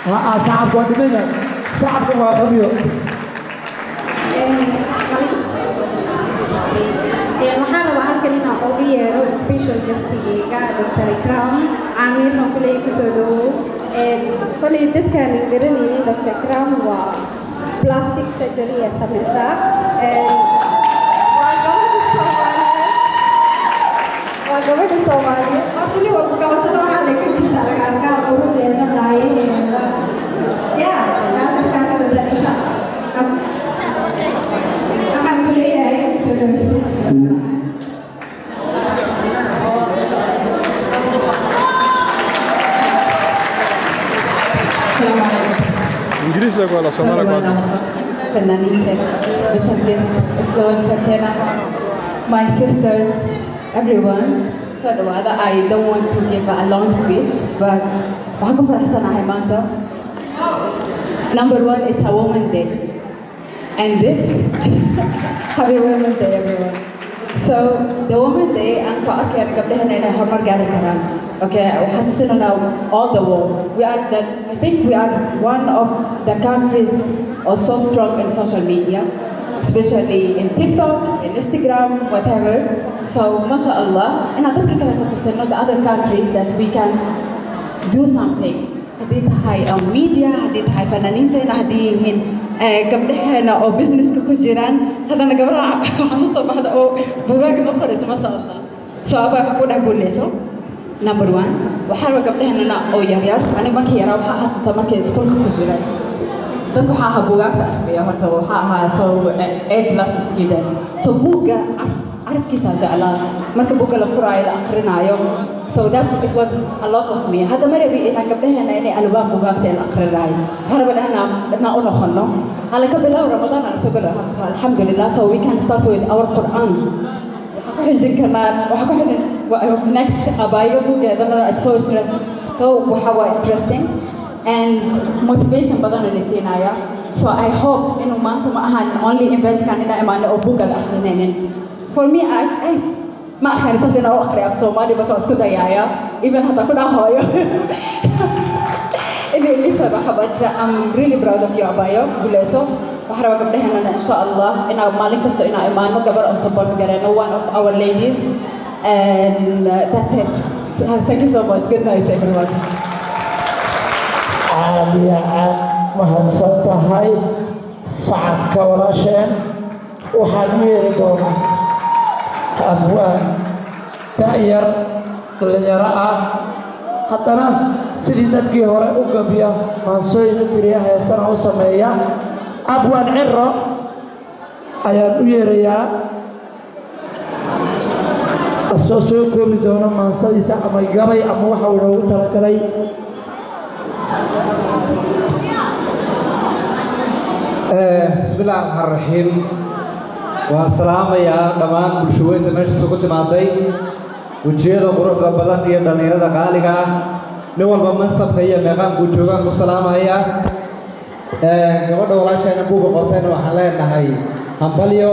sacabku waa dhimaya sacabku waa qabiyo waxaan rabaa halkan inaan ugu yeero special guestigeyga dr ikram caamirna kuley kusoo dhawow koley dadkaan garanaynin dr ikram waa plastic surgery ee sameysa waa gabadha soomaaliyeed waa gabadha soomaaliyeed waa kulli walba gabatada waxaa laga dhisa agaalkaan quruxdeeda dhaayaheeda ya gaalkaskaan ka dada isha waxaan ku leeyahay soo dhaweysta السلام عليكم ingiriis lagu wala soomaali أنا فنانين special guest influencer هنا my sisters everyone so the I don't want to give a long speech but waxaan ku faraxsanahay maanta number one it's a woman day and this happy women's day everyone so the woman day aan ku arkeen gabdhahena inay horumar gaari karaan okay waxaan tusinanaa all the world we are the I think we are one of the countries are so strong in social media especially in TikTok in Instagram whatever so mashallah and dadka kale ka tusino the other countries that we can do something haddii tahay on media haddii tahay fanaaniinteena haddii yihiin eh, gabdhaheena oo businesska ku jiraan haddana gabdhaha waxaan usoo baxda oo bugaag noo qorayso masha allah so abaa wax ku dhex guuleyso number one waxaa raba gabdhaheena oo yaryar aniga markii yaraa waxaa xasuusta markay iskuulka ku jireen dadka waxaa ahaa bugaagta akhriya horta waxaa ahaa so a plus student so buugga car- carabkiisaa jeclaa marka buugga la furaayo la akrinaayo so that it was a lot of me hadda ma rabi inaan gabdhaheena inay albaab bugaagta la akrinaayo waxaa raba inaan inaan u noqono hala ka bilow ramadaan aan soo galo alxamdulillah so we can start with our quran waxaa ku xijin karnaa waxaa ku xijin next abaayo buuggeedana it's so stress so waxa waa interesting and motivation badan la siinaya so I hope inuu maanta ma ahan only eventkan inaa imaano oo buugga la akrinaynin for me I, I ma akhrin saas inaa u akhriya af soomaali bat waa isku dayaaya even hadda ku dhahooyo inay lisan waxa but I'm really proud of you abayo guuleyso waxaa raba gabdhaheennana insha allah inaa maalin kasta inaa imaano gabar oo support gareyno one of our ladies and uh, that's it so, thank you so much good night everyone aad iyo aad mahadsan tahay sacabka walaasheen waxaan u yeeri doonaa abwaan da'yar dhalinyaro ah haddana sidii dadkii hore u gabiya maansooyin u tiriya heesana u sameeya abwaan ciro ayaan u yeerayaa asoo soo koobi doono maansadiisa ama gabay ama waxa uu inoogu talagalay بسم الله الرحمن الرحيم والسلام يا دمان bulshooyinka meesha isugu timaaday wejiyada quruxda badan iyo dhallinyarada qaaliga ah nin walba mansabka iyo meeqaanku joogaan ku salaamaya gabadha walaasheena buuga qortayna waxaan leenahay hambalyo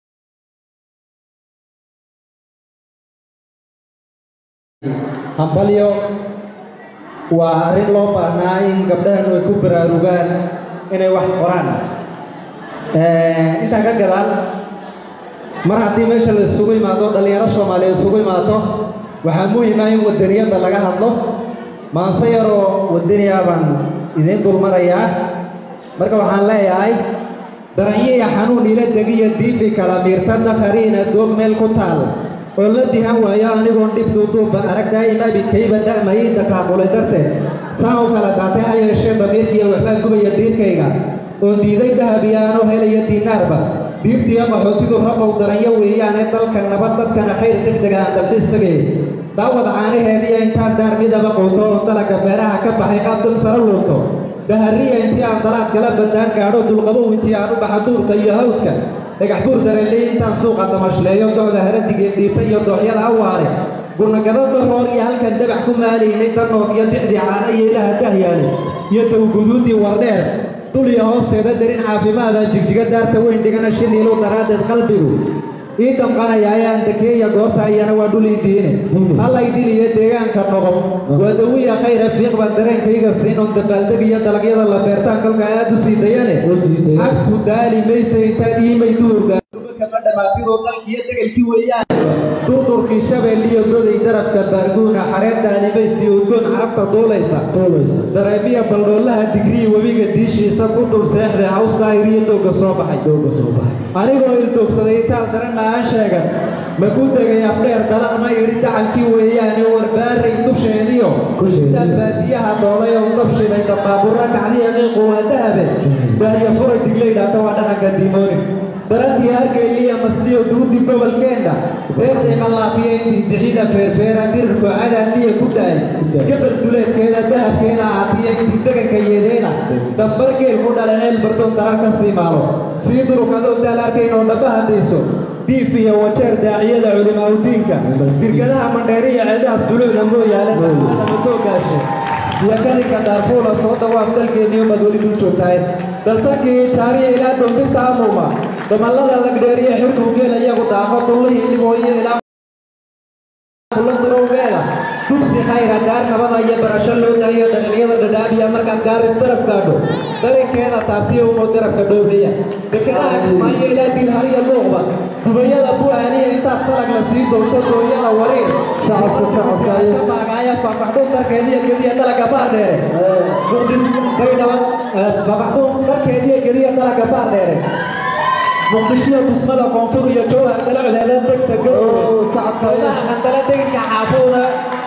hambalyo waa arrin loo baahnaa in gabdhahanu ay ku baraarugaan inay wax qoraan intaan ka gadaan mar haddii meesha la isugu imaado dhallinyaro soomaaliyeed isugu imaato waxaa muhiim ah in wadaniyadda laga hadlo maanse yaroo wadaniya baan idiin dulmarayaa marka waxaan leeyahay daranyiya xanuun ila degiya diifi kala miirta dakariina doog meel ku taal oo la dihan waayo anigoon dhib duuduubba arag daa'im abidkayba da'mayay dakaaqulay darteed saa u kala daatay ha yeeshee damiirkiiya waxbaa gubaya diirkayga oo diiday dahabiya anoo helaya diinaarba diirtiya qaxootidu rabow daranyo weeyaane dalka nabad dadkana khayr degdega aan dalxiistagay daawada caanaheediya intaan daar midaba quuto oo dalaga beeraha ka baxay qaab dad sara luurto dahariya intii aan dalaad kala badaan gaadho dulqabow intii aan u baxa duurka iyo hawdka dhagax buur dareley intaan suuqa damashleeyo docda haradigee dhiita iyo dooxyada awaare gurnagado daroor iyo halkan dabax ku maalaynay danood iyo dixdii caana iyo ilaha dahyaale iyo dawguduudii wardheer dul iyo hoosteeda darin caafimaada jigjiga daarta weyn dhigana shiniilu daraaddeed qalbigu ii damqanaya ayaan dekeeya goobta ayana waa dhul ii diine alla idiliyo deegaanka noqon waa dawiya khayra fiiq baan dareenkayga siin oon dabaaldeg iyo dalagyada la beertaan kolka aad u sii dayane xagku daali maysa intaad iimay duurga kama dhamaatidoo dalkiyo degelkii weeyaan durdurkii shabeelliyo goday darafka baarguuna xareedda animaysiyo udgoon carabta duulaysa dareemiya baldhoolaha digrii webiga diishiisa ku dul seexday haws daahiriyo dooga soo baxay anigoo ildoogsaday intaan daranna aan sheegan ma ku degay afdheer dalan ma idhi dacalkii weeyaane warbaaray dusheediyo intaan baadiyaha doolay oo dab shiday dabaaburra kacdiya qiiqu waa dahabe baahya furay diglay dhaata waa dhaqanka diimooni darantii hargayliya masliyo duudii gobolkeenna reertayma laafiya intii dixida feerfeera dirirku cadaadniya ku daay gabal duleedkeeda dahabkeeda aatiya intii deganka yeedeena dambar geel ku dhala ceel bardoon daran ka sii maalo sii durukadoo daal arkayn oo dhaba hadayso diif iyo wajeer daaciyada culimaaudiinka birgadaha mandheeriya ceedahaas dulucda mooyaale madoogaashe iyo kadinka daarfuula soo dawaaf dalkeeniyo mad weli dul joogtahay daltankii jaariya ilaa dombinta amuuma damallada lagdheeriya xirkuu geel iyagu daaqo dullihii libooyo ilaa kulandarowgeeda dugsi khayra gaar nabada iyo barasho loo daayo dhalinyada dhadhaabiya markaad gaaris daraf gaadho darinkeeda taabtiya umo darafka dhowriya dekedaha kumaayo ilaa dilhariya luuqba dubayada bu'aaniya intaad salag la sii doonto dooyada wariir sacabkasacabaagaaya fafaxdhuun darkeediya gediya dalaga baardheere baydhaba fafaxdhuun darkeediya gediya dalaga baardheere muqdishiyo dusmada koonfur iyo jowhar dalocdeeda degta gowdaha qandala deginka xaafowda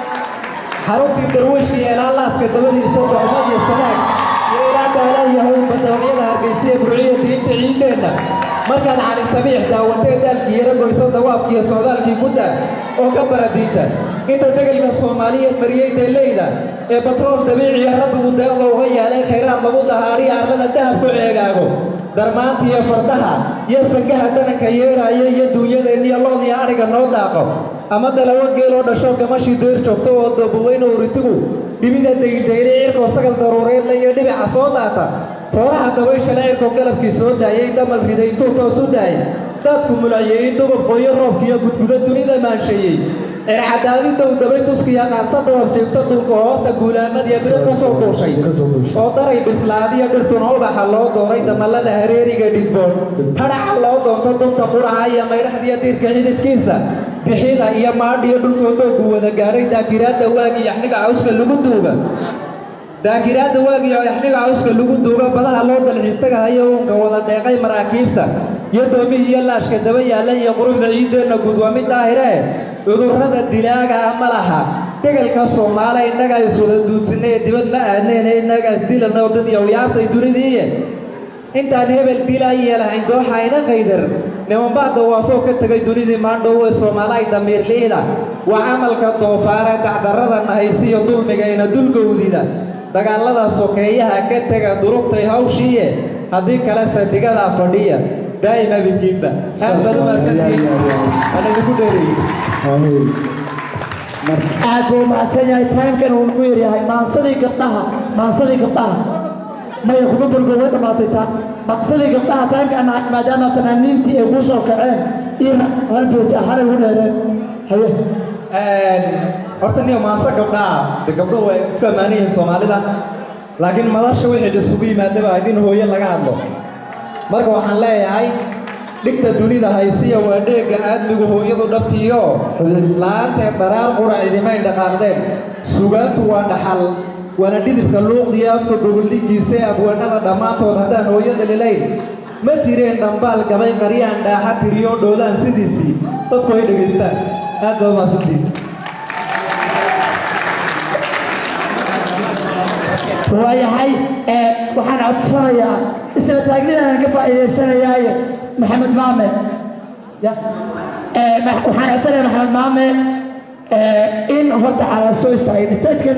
xaruntii darweyshka iyo ilaa laaska dabadiisa dooma iyo sanaag iyo ilaa daala iyo hawlba dabacyada hargeysiya burciya diinta ciideenna markaad cali sabiix daawatee daalkii yaro goyso dawaafkii iyo socdaalkii guddaag oo ka bara diinta inta degelka soomaaliyeed mariyey deeleyda ee batrool dabiiciya rabbigu deeqda uga yeelay khayraad lagu dahaariya arlada dahab ku ceegaago darmaanta iyo fardaha iyo sangaha dananka yeedhaaya iyo duunyadeenniyo loodiyo adhiga noo daaqo ama dalawo geeloo dhasho gamashii dayr joogto oo doobuweyn oo uritigu dhibida daydayray cirkoo sagal daruureedla iyo dhibica soo daata fooraha dabayshale cirkoo galabkii soo daayay damal riday intuu toos u daayay daadku mulaciyey dugub qoyo roobkiiyo gudgudo dunida maansheeyey circadaadidow dabay tuskiya qaansa dabab jeegto dhulka hoorta guulaamadiya bida ka soo duushay oo daray bislaadiyo dhirtuna ubaxa loo dooray damallada hareeriga dhidboon hadhaca loo doonto dunta quraha iyo maydhaxdiyo diirka xididkiisa bixida iyo maadhiyo dhulkoodoogu wada gaadhay daakiraadda waagii yaxniga cawska lagu duuga daakiraadda waagii yaxniga cawska lagu duuga badaha loo dalxiistagahayo uunka wada deeqay maraakiibta iyo doomihii iyo laashka daba yaalla iyo quruxda ciiddeenna guud waa mid daahiree cudurrada dilaagaa ma laha degelka soomaale innagaa iswada duudsinay ee dibad ma aadneene innagaa isdilanoo dad yowyaabtay dunidiiye intaan hebel dilaa yeelahayn dooxayna qaydar nimanbaa dawaafoo ka tegay dunidii maandhow ee soomaalaay damiirliida waa camalka doofaare dacdarrada nahaysiyo dulmigayna dulgowdida dagaallada sokeeyaha ka tega durugtay hawshiiye haddii kale saldhigadaa fadhiya daa'ima bidkiinba aad baad u mahadsantihiin waan idinku dheereeyey aad buu mahadsan yahay taamkan uu ku yaryahay maansadii gabdhaha maansadii gabdhaha maya kuma burgo way dhammaatay taa maansadii gabdhaha taamkan maadaama fanaaniintii ay kuu soo kaceen iyo halbeej ahaan ugu dheereen haye horta niyo maanse gabdhaa de gabdho way isku ammaan yihiin soomaalida laakiin madasha wixii isugu yimaadaba ahayd in hooye laga hadlo marka waxaan leeyahay dhigta dunida haysiya waa dheegga aadmigu hooyadu dhabtiiyo la'aanteed daraar qura cidimay dhaqaaqdeen sugaantu waa dhaxal waana dhidibka luuqdiya afka gogoldhigiisa ee abwaanada dhammaantood haddaan hooyada lilayn ma jireen dhambaal gabay qaryaan dhaaxa tiriyo dhoodaan sidiisii dadku ay dhegaystaan aad baa mahadsantiin waayahay waxaan codsanayaa isla taagnidan ka faa'iidaysanayaaye maxamed maame ya waxaan codsanayaa maxamed maame in horta cala soo istaagay